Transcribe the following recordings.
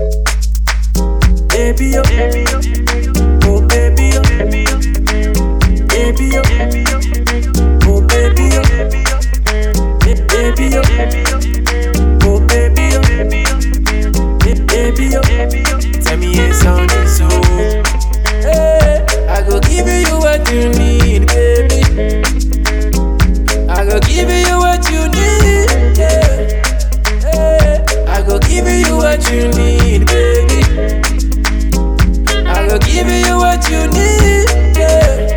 Baby, oh, baby, oh, oh baby, oh, baby, oh, baby, oh, oh baby, oh, baby, oh, oh baby, oh, baby, oh, tell me it's on this so. Hey, I go give you what you need, baby. I go give you what you need, yeah. Hey, I go give you what you need, baby. I go give you what you need, yeah.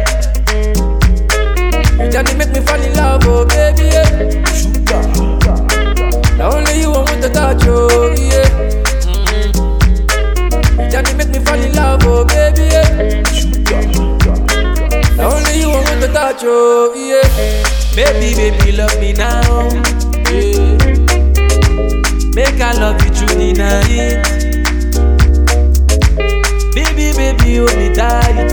You just make me fall in love, oh baby, yeah. Now only you I want to touch, oh yeah. Mm. You just make me fall in love, oh baby, yeah. Now only you I want to touch, oh yeah. Baby, baby, love me now, yeah. Make I love you through the night. Baby, baby, hold me tight.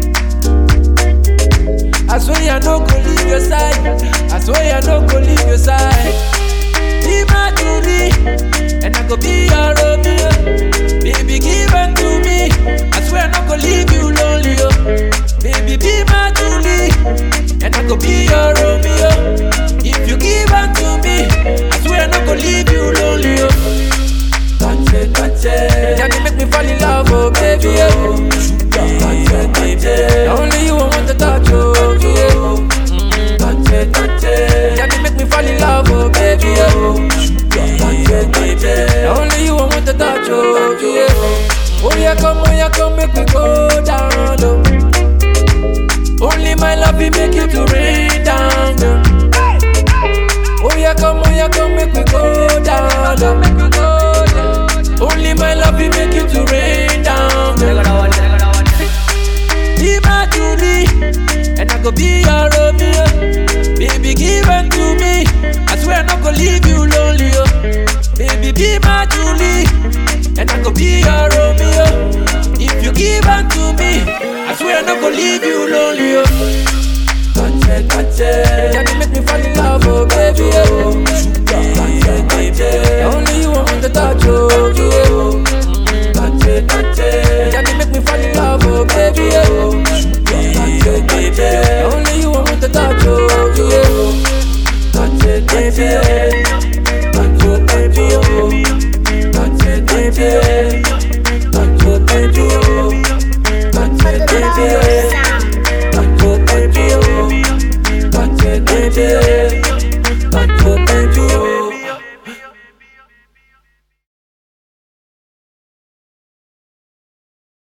I swear I no go leave your side. I swear I no go leave your side. Be my Julie, and I go be your Romeo. Baby, give it to me. I swear I no go leave you lonely. Oh. Baby, be my Julie, and I go be your Romeo. If you give it to me, I swear I no go leave you lonely. Oh. Touch it, touch it. Yeah, you make me fall in love, oh baby. Yeah. Touch it, touch it. Only you I want to touch, oh yeah. Mm, Touch it, touch it. Yeah, you make me fall in love, oh baby. Yeah. Touch it, touch it. Only you I want to touch, oh yeah. Oh yeah, come, oh yeah, come, make me go down low. Only my love will make you to rain down low. Oh yeah, come, oh yeah, come, make me go down low. Only my love will make you to rain down low. Be my Julie, and I go be your Romeo. Baby, give it to me. I swear I'm not gonna leave you lonely. Oh. Baby, be my Julie, and I go be your Romeo. If you give it to me, I swear I'm not gonna leave you lonely.